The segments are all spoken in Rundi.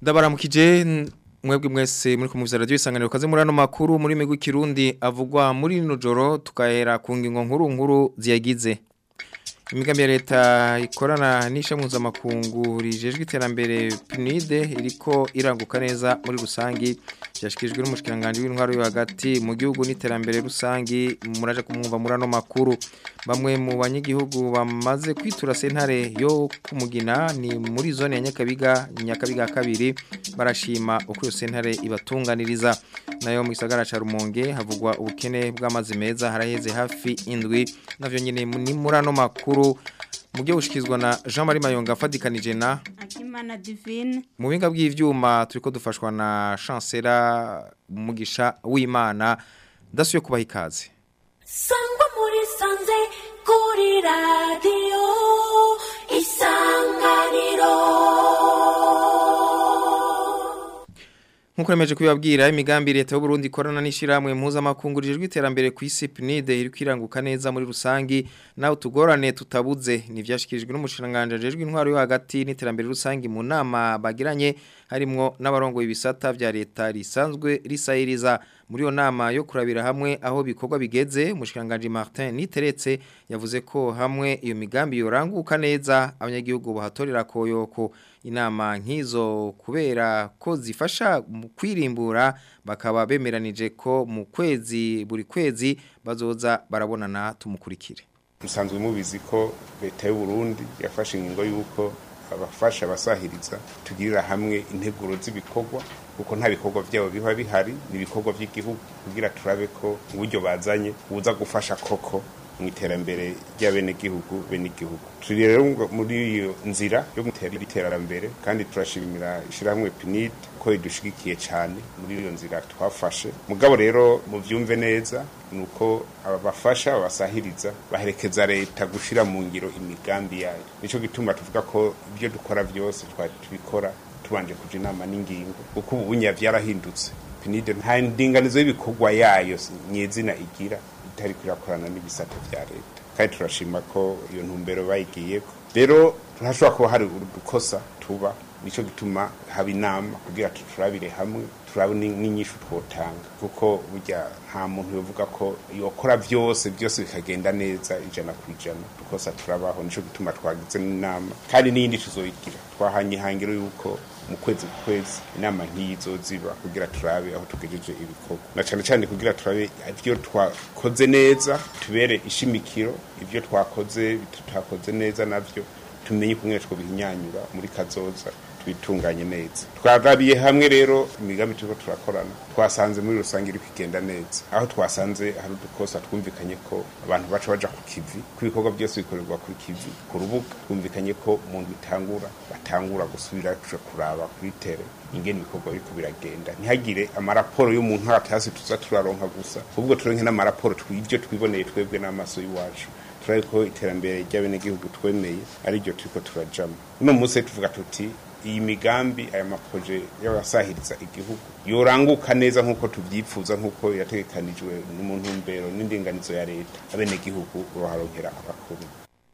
ndabaramukije mwebwe mwese muri kumuviza radio isanganiro kaze muri ano makuru muri migwi kirundi avugwa muri rino joro tukahera ku ngingo nkuru nkuru ziyagize imigambi ya leta ikorana n'ishamuza makungu rijejwe iterambere PNID iriko iranguka neza muri rusangi byashikijwe n'umushikiranganje w'intwaro yo hagati mu gihugu n'iterambere rusangi muraje kumwumva muri ano makuru bamwe mu banyagihugu bamaze kwitura sentare yo kumugina ni muri zone ya Nyakabiga Nyakabiga kabiri barashima uko iyo sentare ibatunganiriza nayo mu gisagara ca Rumonge havugwa ubukene bw'amazi meza haraheze hafi indwi navyo nyene ni muri ano makuru mu byo bushikizwa na Jean Marie Mayonga afadikanije na Akimana Divine mu binga bw'ivyuma turiko dufashwa na Chancellor Mugisha w'Imana ndasuye kubaha ikaze Sangwa muri sanze kuri radio isanganiro Nkuko remeje kubibabwira imigambi leta y'u Burundi ikorana n'ishiramwe mpuzamakungu rijejwe iterambere ku isi PNID iri kwiranguka neza muri rusangi naho tugorane tutabuze nivyashikijwe n'umushiranganje rijejwe intwaro yo hagati n'iterambere rusangi mu nama bagiranye harimwo n'abarongo ibisata vya leta risanzwe risayiriza muri yo nama yo kurabira hamwe aho bikorwa bigeze umushiranganje Martin Niteretse yavuze ko hamwe iyo migambi yoranguka neza abanyagihugu bahatorera koyoko inama nk'izo kubera ko zifasha mu kwirimbura bakaba bemeranije ko mu kwezi buri kwezi bazoza barabonana tumukurikire musanzwe mubizi ko leta y'u Burundi yafashe ingingo y'uko abafasha abasahiriza tugirira hamwe integuro z'ibikorwa kuko nta bikorwa byabo biba bihari ni ibikorwa by'igihugu kugira turabe ko uburyo bazanye buza gufasha koko mu iterambere ry'abenegihugu benegihugu turi rero muri iyo nzira yo gutera iterambere kandi turashimira ishyirahamwe PNID ko idushigikiye cyane muri iyo nzira twafashe mugabo rero mu byumve neza ni uko abafasha abasahiriza baherekeza leta gushyira mu ngiro imigambi yayo nicyo gituma tuvuga ko ibyo dukora byose twari tubikora tubanje kuja inama n'ingingo kuko ubu bunya byarahindutse PNID nta ndinganizo y'ibikorwa yayo nyezina igira itari kurakorana n'ibisata vya leta kandi turashima ko iyo ntumbero bayigiyeko rero turashobora kuba hari udukosa tuba nico gituma haba inama kugira turabire hamwe turabe n'inyishu twotanga kuko burya nta muntu yovuga ko yokora byose byose bikagenda neza ijana ku ijana dukosa turabaho nico gituma twagize n'inama kandi n'iyindi tuzoyigira twahanye ihangiro yuko mu kwezi ku kwezi inama nk'izo ziba kugira turabe aho tugejeje ibikorwa na cyane cyane kugira turabe ibyo twakoze neza tubere ishimikiro ibyo twakoze tutakoze neza navyo tumenye kumwe two bihinyanyura muri kazoza twitunganye neza twagabiye hamwe rero imigambi turiko turakorana twasanze muri rusange iri kugenda neza aho twasanze hari udukosa twumvikanye ko abantu baca baja ku kivi ko ibikorwa byose bikorerwa kuri kivi ku rubuga twumvikanye ko mu ndwi itangura batangura gusubira tuja kuraba kuri tere ingene ibikorwa biriko biragenda ntihagire amaraporo yo mu ntara hasi tuza turaronka gusa ahubwo turonke n'amaraporo tw'ivyo twiboneye twebwe n'amaso y'iwacu turabe ko iterambere ry'abenegihugu twemeye ari ryo turiko turajamo uno munsi tuvuga tuti iyi migambi aya maproje y'abasahiriza igihugu yoranguka neza nk'uko tubyifuza nk'uko yategekanijwe mu ntumbero n'indinganizo ya leta abenegihugu uruharonkera abakuru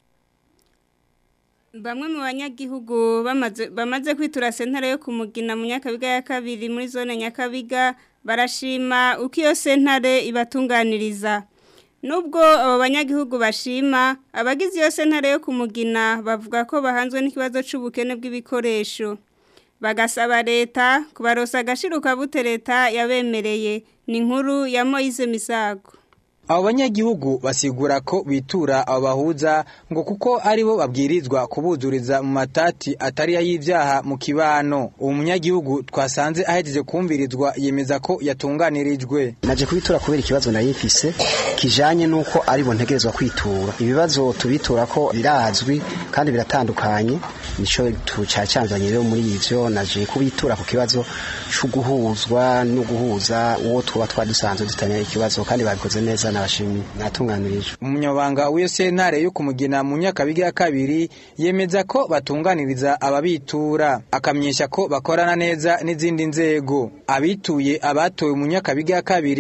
Bamwe mu banyagihugu bamaze bamaze kwitura sentare yo kumugina mu Nyakabiga ya kabiri muri zone Nyakabiga barashima uko iyo sentare ibatunganiriza Nubwo abo banyagihugu bashima abagize iyo sentare yo kumugina bavuga ko bahanzwe n'ikibazo c'ubukene bw'ibikoresho bagasaba leta kubarosa agashiruka bute leta yabemereye ni inkuru ya Moise Misago abo banyagihugu basigura ko bitura abo bahuza ngo kuko aribo babwirizwa kubuzuriza mu matati atari y'ibyaha mu kibano uwo munyagihugu twasanze ahejeje kumvirizwa yemeza ko yatunganirijwe naje kubitura kubera ikibazo nari mfise kijanye nuko aribo ntegerezwa kwitura ibibazo tubitura ko birazwi kandi biratandukanye nico tucacanzanye rero muri ivyo naje kubitura ku kibazo cyo guhuzwa no guhuza uwo tuba twadusanzwe dutanya ikibazo kandi babikoze neza nabashimiye natunganirijwe umunyabanga w'iyo sentare yo kumugina mu nyakabiga ya kabiri yemeza ko batunganiriza ababitura akamenyesha ko bakorana neza n'izindi nzego abituye abatowe mu nyakabiga ya kabiri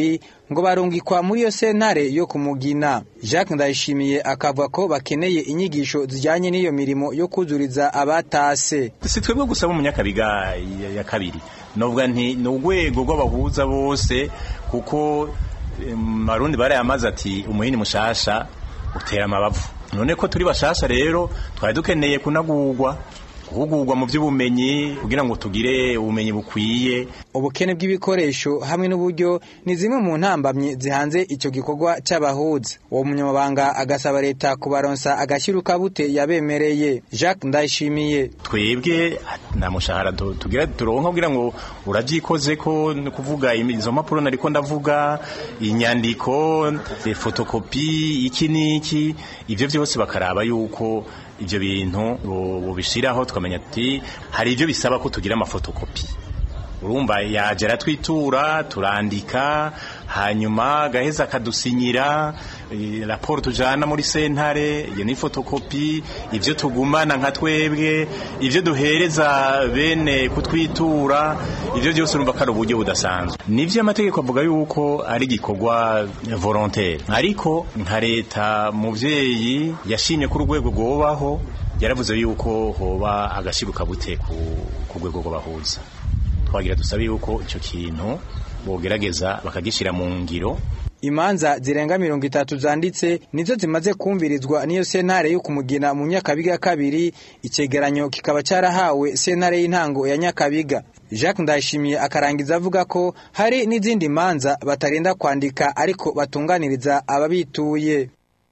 ngo barungikwa muri iyo sentare yo kumugina Jacques Ndayishimiye akavuga ko bakeneye inyigisho zijyanye n'iyo mirimo yo kuzuriza abatase si twebwe gusa bo mu nyakabiga ya- ya kabiri novuga nti ni urwego rw'abahuza bose kuko em, abarundi barayamaze ati umuhini mushasha utera amabavu none ko turi bashasha rero twari dukeneye kunagurwa guhugurwa mu by'ubumenyi kugira ngo tugire ubumenyi bukwiye ubukene bw'ibikoresho hamwe n'uburyo ni zimwe mu ntambamyi zihanze icyo gikorwa cy'abahuza uwo munyamabanga agasaba leta kubaronsa agashyira bute yabemereye Jacques Ndayishimiye twebwe nta mushahara tu- tugira turonka kugira ngo urabyikoze ko ni kuvuga imi- izo mpapuro nariko ndavuga inyandiko eh, fotokopi iki n'iki ibyo byose bakaraba yuko ibyo bintu bo- bobishiraho tukamenya ati hari ibyo bisaba ko tugira amafotokopi urumva yaje aratwitura turandika hanyuma gaheza akadusinyira eh, raporo tujana muri sentare iyo ni fotokopi ibyo tugumana nka twebwe ibyo duhereza bene kutwitura ibyo byose urumva ko ari uburyo budasanzwe nivyo amategeko avuga yuko ari igikorwa volontaire ariko nka leta muvyeyi yashimye ko urwego rwobaho yaravuze yuko hoba agashiruka bute ku ku rwego rw'abahuza twagira dusabe yuko icyo kintu bogerageza bakagishyira mu ngiro imanza zirenga mirongo itatu zanditse nizo zimaze kumvirizwa n'iyo sentare yo kumugina mu nyakabiga ya kabiri icyegeranyo kikaba cyarahawe sentare y'intango ya nyakabiga Jacques Ndayishimiye akarangiza avuga ko hari n'izindi manza batarinda kwandika ariko batunganiriza ababituye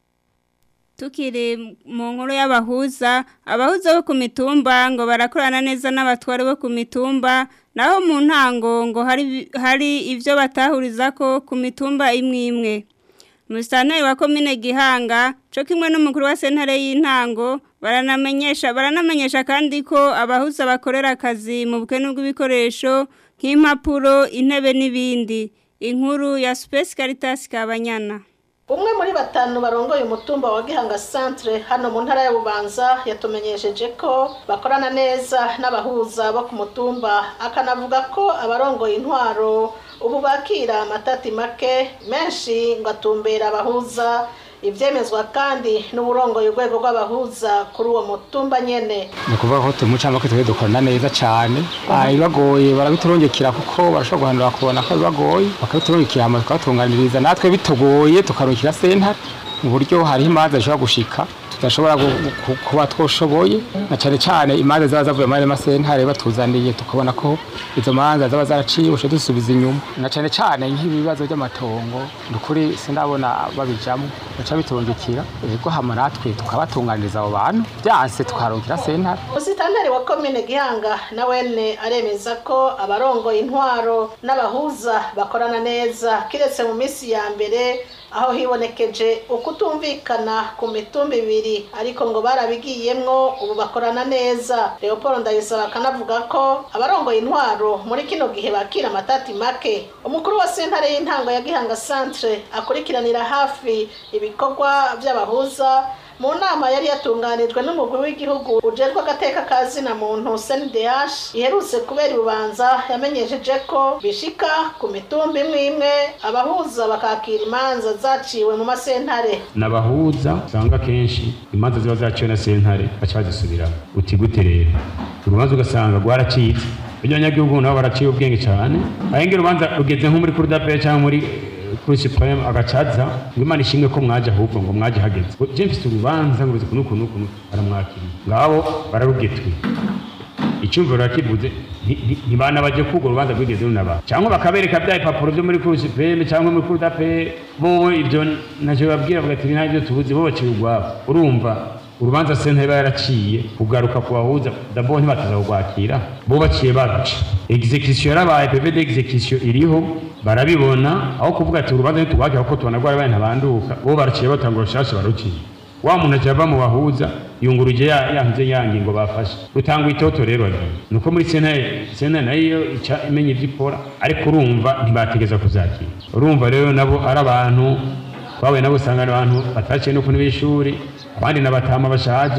Tukiri mu nkuru y'abahuza, abahuza bo ku mitumba ngo barakorana neza n'abatware bo ku mitumba, naho mu ntango ngo hari hari ivyo batahuriza ko ku mitumba imwe imwe. Musitanteri wa komine Gihanga, co kimwe n'umukuru wa sentare y'intango, baranamenyesha baranamenyesha kandi ko abahuza bakorera akazi mu bukene bw'ibikoresho nk'impapuro, intebe n'ibindi. Inkuru ya Space Caritas Kabanyana. umwe muri batanu barongoye umutumba wa gihanga centre hano mu ntara ya bubanza yatumenyesheje ko bakorana neza n'abahuza bo ku mutumba akanavuga ko abarongoye intwaro ubu bakira amatati make menshi ngo atumbera abahuza ivyemezwa kandi n'uburongoye urwego rw'abahuza kuri uwo mutumba nyene ni ukuvuga ko tumucamo ko twe dukorana neza cyane ibibagoye barabiturungikira kuko barashobora guhandura bakabona ko bibagoye bakabiturungikira hama tukabatunganiriza natwe bitugoye tukarungikira sentare mu buryo hariho imanza zishobora gushika tudashobora gu- gu- kuba twoshoboye na cyane cyane imanza zaba zavuye muri ayo masentare batuzaniye tukabona ko izo manza zaba zaraciye ushe dusubiza inyuma na cyane cyane nk'ibibazo by'amatongo ni ukuri sindabona babijamo baca bitungikira ego hama natwe tukabatunganiriza abo bantu byanse tukarungikira sentare umusitanteri wa komine gihanga na wene aremeza ko abarongoye intwaro n'abahuza bakorana neza kiretse mu minsi ya mbere aho hibonekeje ukutumvikana ku mitumba ibiri ariko ngo barabigiyemwo ubu bakorana neza leopold ndayisaba akanavuga ko abarongoye intwaro muri kino gihe bakira amatati make umukuru wa sentare y'intango ya gihanga centre akurikiranira hafi ibikorwa by'abahuza mu nama yari yatunganijwe n'umugwi w'igihugu ujejwe agateka ka zina muntu CNDH iherutse kubera urubanza yamenyesheje ko bishika ku mitumba imwe imwe abahuza bakakira imanza zaciwe mu masentare nabahuza usanga kenshi imanza ziba zaciwe na sentare baca bazisubiramo uti gute rero urubanza ugasanga rwaracitse burya abanyagihugu nabo baraciye ubwenge cyane ahenge urubanza rugeze nko muri kurudapere cyangwa muri eh, kuri supreme agacaza ngo imana ishimwe ko mwaje ahubwo ngo mwaje hageze Ngo je mfise urubanza ngo ruzi kunuku nuku nuku baramwakiriye ngabo bararugetwe icyumviro rakivuze ntibana baje kugo urubanza rwigeze runaba cyangwa bakabereka bya ipapuro byo muri kuri supreme cyangwa muri kuri dape bo ibyo ntacyo babwira bavuga ati nta byo tubuze bo baciye urwabo urumva urubanza sentare iba yaraciye kugaruka ku bahuza dabo ntibataza kurwakira bo baciye baruca execution yarabaye pv d'execution iriho barabibona aho kuvuga ati urubanza ntitugwakira kuko tubona rwarabaye ntabanduka bo baraciye batanga urushasha baruciye wa muntu aciye ava mu bahuza yunguruje ya yanze yangi ngo bafashe rutanga itoto rero agiye nuko muri sentare sentare nayo ica imenya ibyo ikora ariko urumva ntibategeza kuzakira urumva rero nabo ari abantu bahuye nabo usanga ari abantu bataciye no ku ntebe y'ishuri abandi n'abatama bashaje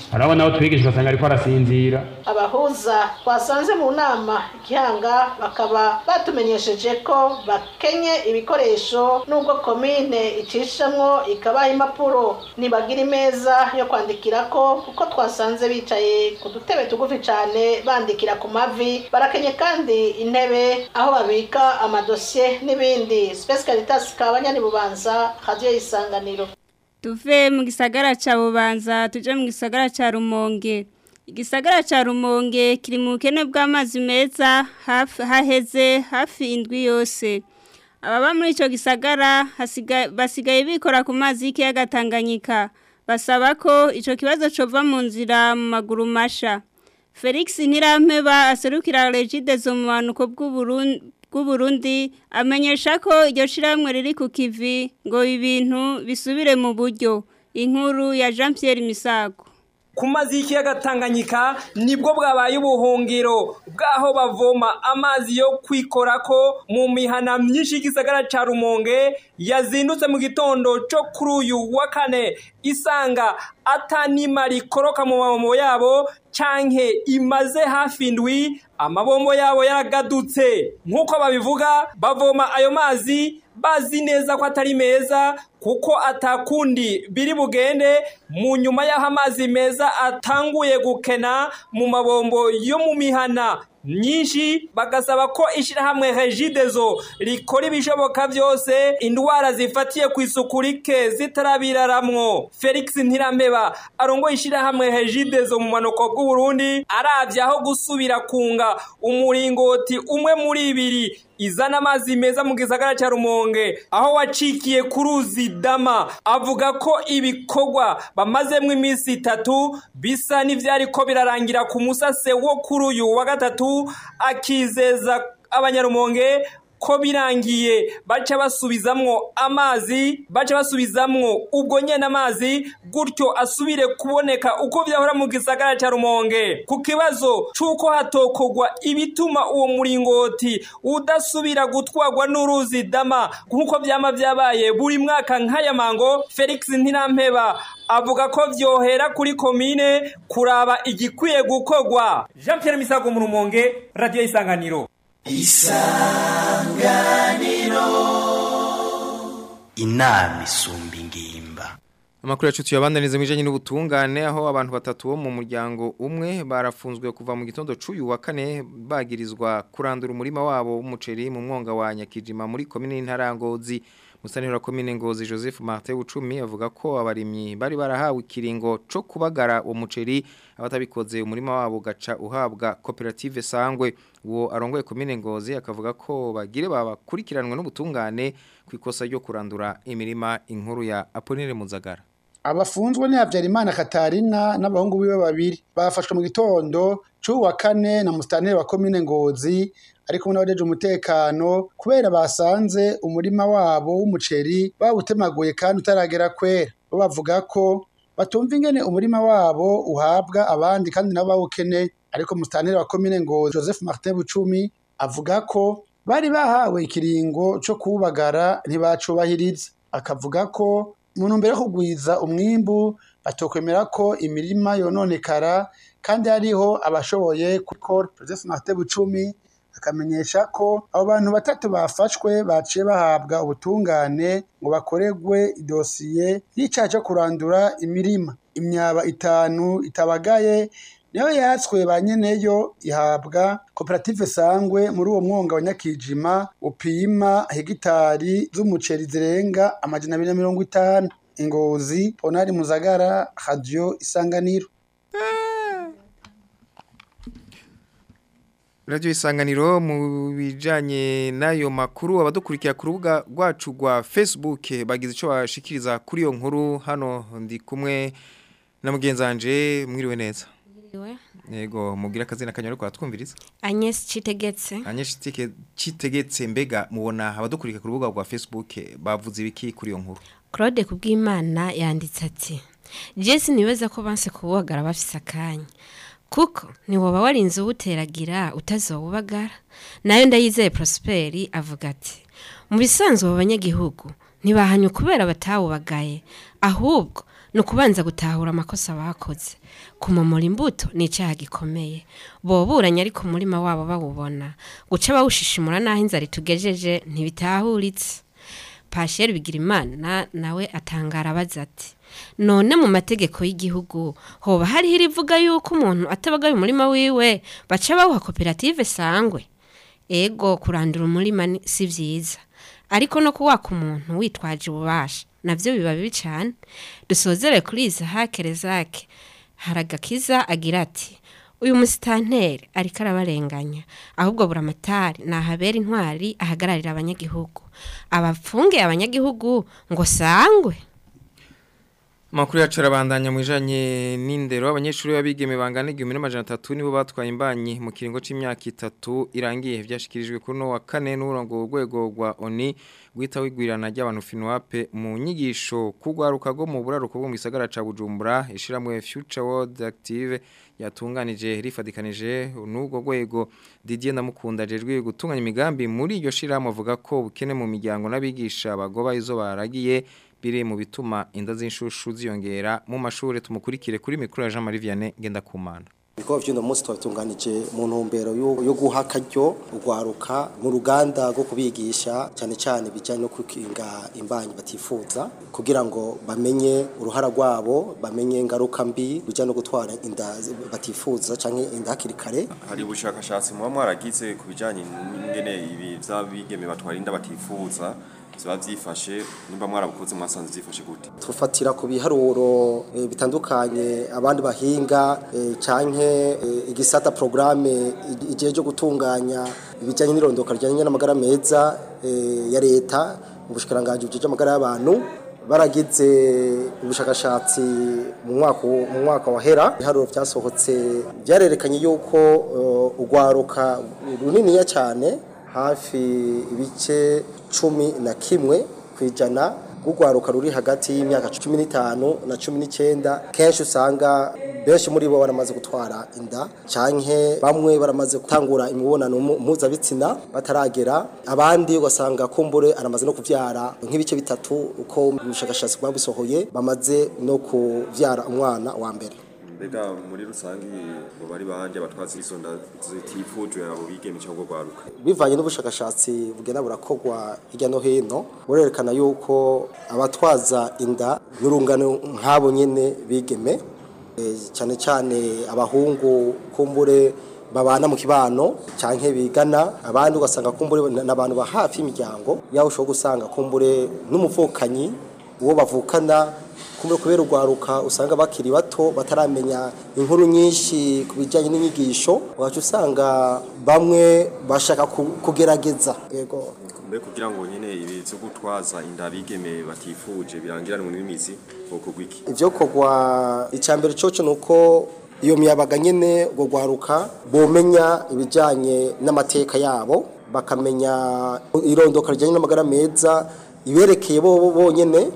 harabona aho twigisha ugasanga ariko arasinzira abahuza twasanze mu nama igihanga bakaba batumenyesheje ko bakenye ibikoresho nubwo komine icishamwo ikabaha impapuro ntibagira imeza yo kwandikirako kuko twasanze bicaye ku dutebe tugufi cyane bandikira ku mavi barakenye kandi intebe aho babika amadosiye n'ibindi Space Caritas kabanyani bubanza radio isanganiro tuve mu gisagara ca bubanza tuje mu gisagara ca rumonge igisagara ca rumonge kiri mu bukene bw'amazi meza hafi haheze hafi indwi yose ababa muri ico gisagara hasiga- basigaye bikora ku mazi y'ikiyaga Tanganyika basaba ko ico kibazo cova mu nzira mu maguru masha Felix Ntirampeba aserukira Regide zo mu banuko bw'Uburundi bw'Uburundi amenyesha ko iryo shiramwe riri ku kivi ngo ibintu bisubire mu buryo inkuru ya Jean Pierre Misago ku mazi y'ikiyaga Tanganyika nibwo bwabaye ubuhungiro bwaho bavoma amazi yo kwikorako mu mihana myinshi y'igisagara ca Rumonge yazindutse mu gitondo cyo kuri uyu wa kane isanga atanima rikoroka mu mabombo yabo canke imaze hafi indwi amabombo yabo yaragadutse nk'uko babivuga bavoma ayo mazi bazi neza ko atari meza kuko atakundi biri bugende mu nyuma y'aho amazi meza atanguye gukena mu mabombo yo mu mihana myinshi bagasaba ko ishyirahamwe regidezo rikora ibishoboka byose indwara zifatiye ku isuku rike zitarabiraramwo felix ntirampeba arongoye ishyirahamwe regidezo mu manuko bw'uburundi arabye aho gusubira kunga umuringoti umwe muri ibiri izana amazi meza mu gisagara cya rumonge aho wacikiye ku ruzi dama avuga ko ibikorwa bamazemo iminsi itatu bisa n'ibyari ko birarangira ku musase wo kuri uyu wa gatatu akizeza abanyarumonge ko birangiye baca basubizamwo amazi baca basubizamwo ubwo nyene amazi gutyo asubire kuboneka uko vyahora mu gisagara ca Rumonge ku kibazo c'uko hatokogwa ibituma uwo muringoti udasubira gutwarwa n'uruzi dama nk'uko vyama vyabaye buri mwaka nk'aya mango Felix Ntirampeba avuga ko vyohera kuri komine kuraba igikwiye gukorwa Jean Pierre Misago mu Rumonge Radio Isanganiro inama isumba ingimba Amakuru yacu tuyabandaniza mwijanye n'ubutungane aho abantu batatu bo mu muryango umwe barafunzwe kuva mu gitondo c'uyu wa kane bagirizwa kurandura umurima wabo w'umuceri mu mwonga wa Nyakijima muri komine y'Intarangozi Musanira komine Ngozi Joseph Martin Ucumi avuga ko abarimyi bari barahawe ikiringo co kubagara uwo muceri abatabikoze umurima wabo gaca uhabwa koperative Sangwe uwo arongoye komine Ngozi akavuga ko bagire babakurikiranwe n'ubutungane kwikosa ryo kurandura imirima inkuru ya Aponire Muzagara abafunzwe ni Habyarimana Katarina n'abahungu biwe babiri bafashwe mu gitondo c'uwa kane na musitanteri wa komine Ngozi ariko n'abajeje umutekano kubera basanze umurima wabo w'umuceri bawutemaguye kandi utaragera kwera bo bavuga ko batumva ingene umurima wabo uhabwa abandi kandi nabo bawukeneye ariko musitanteri wa komine Ngozi Joseph Martin Bucumi avuga ko bari bahawe ikiringo co kubagara ntibacubahiriza akavuga ko mu ntumbero yo kugwiza umwimbu batokwemera ko imirima yononekara kandi hariho abashoboye gukora Joseph Martin Bucumi akamenyesha ko abo bantu batatu bafashwe baciye bahabwa ubutungane ngo bakoregwe idosiye y'icaha cyo kurandura imirima imyaba itanu itabagaye niyo yatswe ba nyeneyo ihabwa koperative sangwe muri uwo mwonga wa nyakijima upima hegitari z'umuceri zirenga amajana abiri na mirongo itanu ingozi ponari muzagara radio isanganiro Radio isanganiro mu bijanye nayo makuru abadukurikira ku rubuga rwacu rwa Facebook bagize ico bashikiriza kuri iyo nkuru hano ndi kumwe na mugenzanje mwiriwe neza Yego mugira akazina kanyoro kwa twumviriza Agnes Citegetse Agnes Citegetse mbega mubona abadukurikira ku rubuga rwa Facebook bavuze ibiki kuri iyo nkuru Claude kubw'Imana yanditse ati Jesse niweza ko banse kubagara bafise akanya kuko ntiwoba warinze ubuteragira utazobubagara nayo ndayizeye Prosperi avuga ati mu bisanzwe abo banyagihugu ntibahanye kubera batawubagaye ahubwo ni ukubanza gutahura amakosa bakoze kumomora imbuto ni icyaha gikomeye boburanye ariko umurima wabo bawubona guca bawushishimura n'aho inzara itugejeje ntibitahuritse pasheri bigirimana nawe atangara abaza ati none mu mategeko y'igihugu hoba hariho irivuga yuko umuntu atabagaye umurima wiwe baca bawuha koperative sangwe ego kurandura umurima ni- si byiza ariko no kuwaka umuntu witwaje ububasha nabyo biba bibi cyane dusozere kuri izi hakerezake haragakiza agira ati uyu musitanteri ariko arabarenganya ahubwo buramatari nahabera intwari ahagararira abanyagihugu abapfunge abanyagihugu ngo sangwe Makuru yacu arabandanya mu bijanye n'indero abanyeshuri babigeme bangana 1300 nibo batwaye imbanyi mu kiringo c'imyaka itatu irangiye vyashikirijwe kuri no wa kane n'urongo urwego rwa ONI gwita wigwirana ry'abantu FINWAP mu nyigisho kugwaruka go mu buraruko bwo mu gisagara ca Bujumbura ishiramwe Future World Active yatunganije rifadikanije n'ubwo rwego Didier Ndamukunda jejwe gutunganya imigambi muri iryo shiramo avuga ko bukene mu miryango n'abigisha bagoba izo baragiye biri mu bituma inda z'inshushu ziyongera mu mashuri tumukurikire kuri mikoro ya Jean Marie Vianney Ngendakumana ibikorwa by'uno munsi twabitunganije mu ntumbero yo yo guha akaryo urwaruka mu ruganda rwo kubigisha cyane cyane ibijyanye no kwikinga imbanyi batifuza kugira ngo bamenye uruhara rwabo bamenye ingaruka mbi bijyanye no gutwara inda batifuza cyangwa inda hakiri kare hari ubushakashatsi muba mwaragize ku bijyanye n'ingene ibi by'abigeme batwara inda batifuza ziba byifashe nimba mwarabukoze mwasanze byifashe gute tufatira ku biharuro eh, bitandukanye abandi bahinga eh, canke eh, igisata programme igihe cyo gutunganya ibijyanye n'irondoka rijyanye n'amagara meza eh, ya leta mu bushikiranganje bujije amagara y'abantu baragize ubushakashatsi mu mwaka mu mwaka wahera ibiharuro byasohotse byarerekanye yuko eh, urwaruka runiniya cyane hafi ibice cumi na kimwe ku ijana rw'urwaruka ruri hagati y'imyaka cumi n'itanu na cumi n'icyenda kenshi usanga benshi muri bo baramaze gutwara inda canke bamwe baramaze gutangura imibonano mu- mpuzabitsina bataragera abandi ugasanga kumbure aramaze no kuvyara nk'ibice bitatu uko ubushakashatsi bwa bisohoye bamaze no kuvyara umwana wa mbere mbega muri rusange ngo bari banje abatwazi izo nda zitifujwe abo bigeme cyangwa gwaruka bivanye n'ubushakashatsi bugenda burakorwa hirya no hino burerekana yuko abatwaza inda n'urungano nk'abo nyene bigeme eh, cyane cyane abahungu kumbure babana mu kibano canke bigana abandi ugasanga kumbure n'abantu ba hafi y'imiryango yaho ushobora gusanga kumbure n'umuvukanyi uwo bavukana kumbure kubera urwaruka usanga bakiri bato bataramenya inkuru nyinshi ku bijyanye n'inyigisho wacu usanga bamwe bashaka ku- kugerageza yego mbe kugira ngo nyine ibi byo gutwaza inda bigeme batifuje birangiranwe n'imizi boko gwiki ibyo kogwa icya mbere cyoco ni uko iyo miyabaga nyine urwo rwaruka bomenya ibijyanye n'amateka yabo bakamenya irondoka rijyanye n'amagara meza iberekeye bo bo bonyine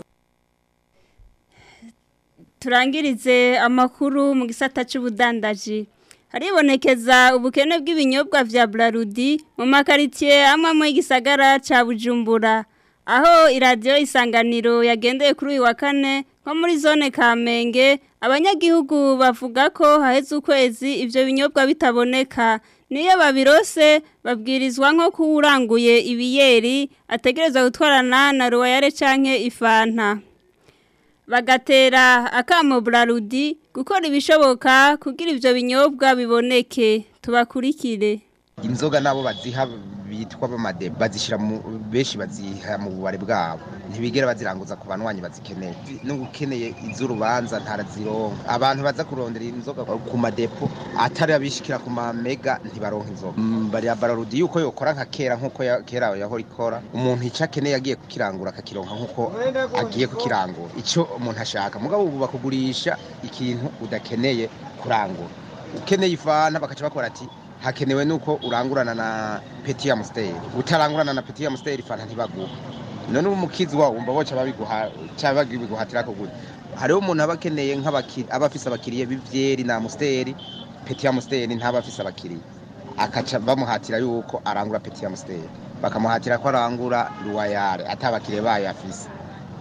turangirize amakuru mu gisata cy'ubudandaji haribonekeza ubukene bw'ibinyobwa vya Brarudi mu makaritie amwe mu gisagara ca Bujumbura aho iradiyo isanganiro yagendeye kuri uyu wa kane nko muri zone Kamenge abanyagihugu bavuga ko haheze ukwezi ivyo binyobwa bitaboneka niyo babirose babwirizwa nko kuwuranguye ibiyeri ategerezwa gutwarana na Royale canke ifanta bagatera akamo Brarudi gukora ibishoboka kugira ivyo binyobwa biboneke tubakurikire inzoga nabo baziha bitwa bamade bazishira mu benshi baziha mu bubare bwabo ntibigera baziranguza ku banwanyi bazikeneye n'ukeneye iz'urubanza ntarazironka abantu baza kurondera inzoga ku madepo atari abishikira ku mamega ntibaronka inzoga Mm, bari bararudi yuko yokora nka kera nkuko ya- kera yahora ikora umuntu ico akeneye agiye kukirangura akakironka nkuko agiye kukirangura ico umuntu ashaka mugabo ubu bakugurisha ikintu udakeneye kurangura ukeneye ifana bakaca bakora ati hakenewe nuko urangurana na peti ya musteri utarangurana na peti ya musteri fanta ntibaguha none ubu mukizi wawe wumva boca babiguha cyangwa babiguhatira kugura hariho umuntu aba akeneye nk'abakiriya aba afise abakiriya b'ivyeri na musteri peti ya musteri ntaba afise abakiriya akaca bamuhatira yuko arangura peti ya musteri bakamuhatira ko arangura ruwayare atabakiriya bayo afise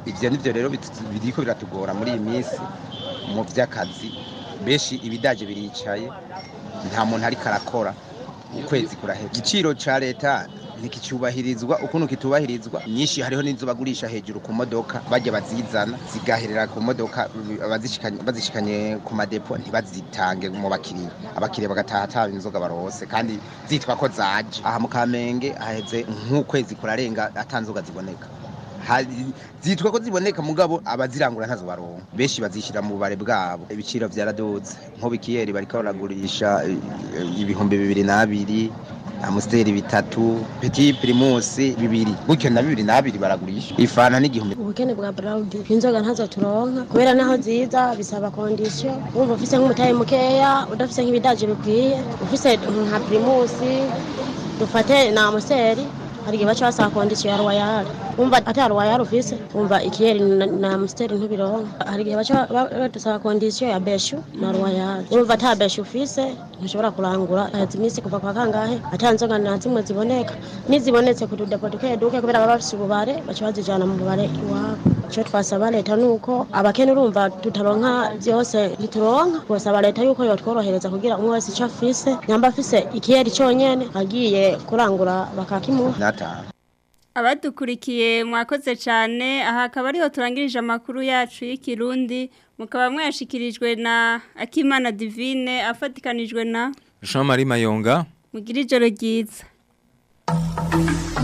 ivyo nivyo rero bit- biriko biratugora muri iyi minsi mu vy'akazi benshi ibidaje biricaye nta muntu ariko arakora ukwezi kurahera igiciro ca leta ntikicyubahirizwa ukuntu kitubahirizwa nyinshi hariho n'inzu bagurisha hejuru ku modoka bajya bazizana zigaherera ku modoka bazishikanye bazishikanye ku madepo ntibazitange mu bakiriya abakiriya bagataha ataba inzoga barose kandi zitwa ko zaje aha mu kamenge haheze nk'ukwezi kurarenga atanzoga ziboneka Hari- zitwa ko ziboneka mugabo abazirangura ntazo baronka benshi bazishyira mu bubare bwabo ibiciro byaraduze nko bikiyeri bariko baragurisha eh, eh, ibihumbi bibiri n'abiri amusiteri bitatu peti pirimusi bibiri gutyo na bibiri n'abiri baragurisha ifana n'igihumbi ubukene bwa burawudi inzoga ntazo turonka kubera naho ziza bisaba kondisiyo wumva ufise nk'umutahe mukeya udafise nk'ibidaje bikwiye ufise nka pirimusi dufate na amusiteri hari igihe baca basaba kondisiyo ya ruwayari wumva ata ruwayari ufise wumva ikiyeri na- na amusiteri ntubironka hari igihe baca ba- badusaba kondisiyo ya beshu na ruwayari wumva ata beshu ufise ntushobora kurangura haheze iminsi kuva kwa kangahe ata nzoga na zimwe ziboneka n'izibonetse ku tudepo duke duke kubera baba bafise ububare baca bazijana mu bubare iwabo icyo twasaba leta ni uko abakene urumva tutaronka byose ntituronka twasaba leta yuko yotworohereza kugira umwe wese icyo afise nyamba afise ikiyeri cyonyene agiye kurangura bakakimuha n'atanu abadukurikiye mwakoze cyane aha akaba ariho turangirije amakuru yacu y'ikirundi mukaba mwayashikirijwe na akimana divine afatikanijwe na Jean Marie Mayonga mugira ijoro ryiza